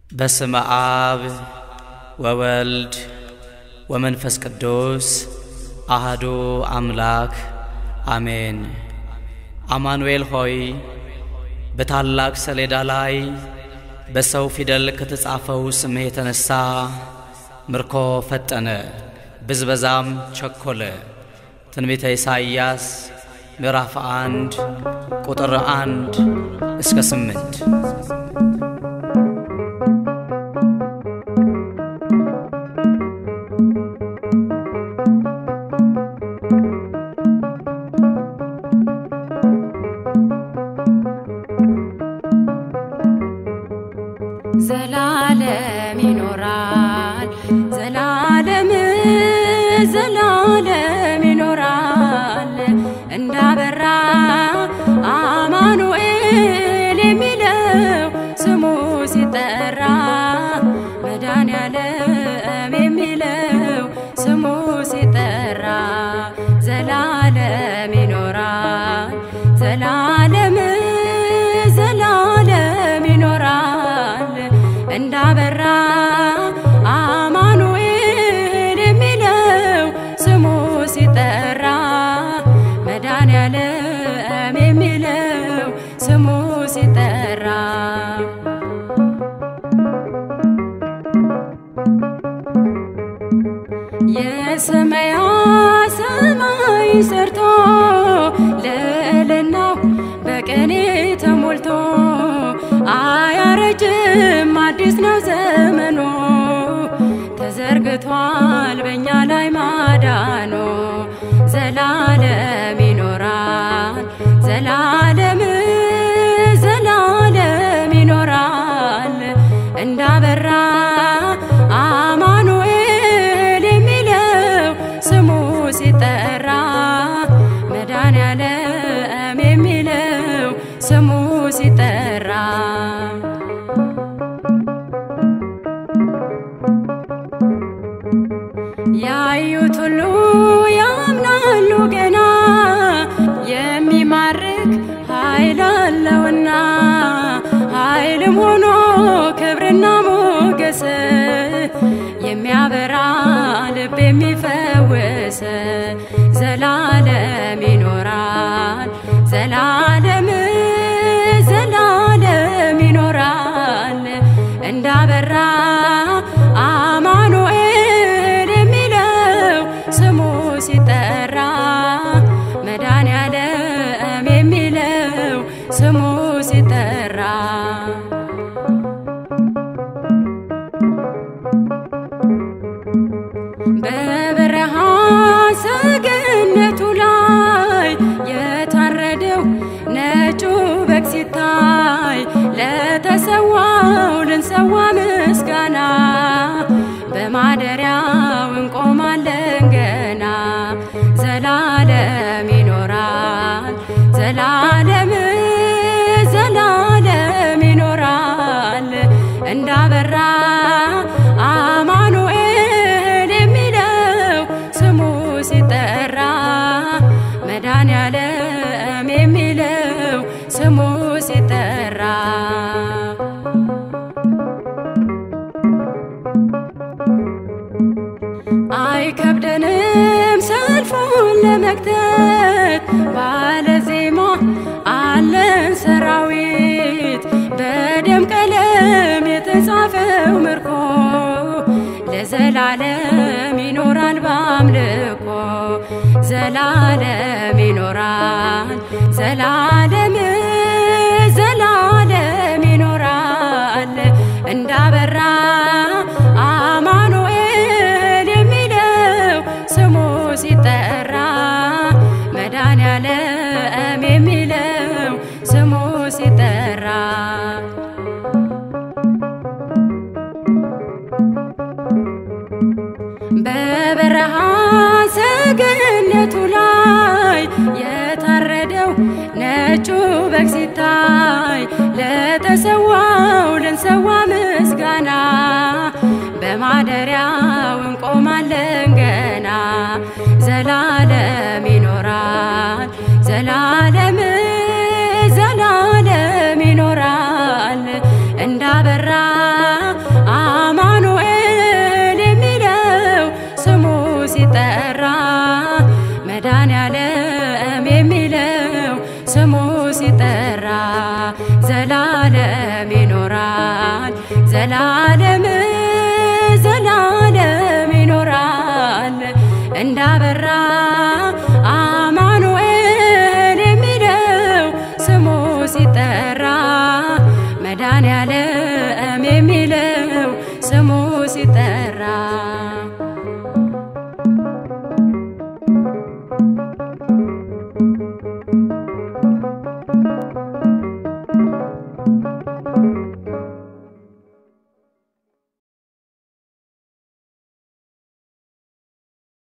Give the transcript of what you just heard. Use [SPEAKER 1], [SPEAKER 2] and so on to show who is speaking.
[SPEAKER 1] በስመ አብ ወወልድ ወመንፈስ ቅዱስ አህዱ አምላክ አሜን። አማኑኤል ሆይ በታላቅ ሰሌዳ ላይ በሰው ፊደል ከተጻፈው ስምህ የተነሳ ምርኮ ፈጠነ፣ ብዝበዛም ቸኮለ። ትንቢተ ኢሳይያስ ምዕራፍ አንድ ቁጥር አንድ እስከ ስምንት
[SPEAKER 2] ዘላለም ይኖራል ዘላለም ዘላለም ይኖራል እንዳበራ አማኑኤል የሚለው ስሙ ሲጠራ መድኃኔዓለም የሚለው ስሙ ሲጠራ ዘላለም ይኖራል ዘላለም ዘላለም ይኖራል እንዳበራ አማኑኤል የሚለው ስሙ ሲጠራ መድኃኔዓለም የሚለው ስሙ ሲጠራ የሰማያ ሰማይ ሰርቶ ልዕልናው በቅኔ ተሞልቶ አያረጅም አዲስ ነው ዘመኑ ተዘርግቷል በእኛ ላይ ማዳኑ ዘላለም ይኖራል ዘላለም ዘላለም ይኖራል እንዳበራ አማኑኤል የሚለው ስሙ ሲጠራ መድኃኔዓለም የሚለው ስሙ ሲጠራ ያዩት ሁሉ ያምናሉ ገና የሚማርክ ኃይል አለውና ኃይልም ሆኖ ክብርና ሞገስ የሚያበራ ልብ የሚፈውስ ዘላለም ይኖራል ዘላለም ዘላለም ይኖራል እንዳበራ አማኑኤል የሚለው ስሙ ሲጠራ መድኃኔዓለም የሚለው ስሙ ሲጠራ በበረሃ ሰገነቱ ላይ የታረደው ነጩ በግ ሲታይ ለተሰዋው ልንሰዋ ምስጋና በማደሪያው እንቆማለን ገና ዘላለም ይኖራል ዘላለም ዘላለም ይኖራል እንዳበራ አማኑኤል የሚለው ስሙ ሲጠራ መድኃኔዓለም የሚለው ስሙ ሲጠራ አይከብደንም ሰልፉን ለመክተት ባለ ዜማ አለን ሰራዊት በደም ቀለም የተጻፈው ምርኮ ለዘላለም ይኖራል በአምልኮ ዘላለም ይኖራል ዘላለም ዘላለም ይኖራል እንዳበራ አማኑኤል የሚለው ስሙ ሲጠራ መድኃኔዓለም የሚለው ስሙ ሲጠራ በበረሃ ሰገነቱ ላይ የታረደው ነጩ በግ ሲታይ ለተሰዋው ልንሰዋ ምስጋና በማደሪያው እንቆማለን ገና ዘላለም ይኖራል ዘላለም ዘላለም ይኖራል እንዳበራ ዘላለም ይኖራል ዘላለም ዘላለም ይኖራል እንዳበራ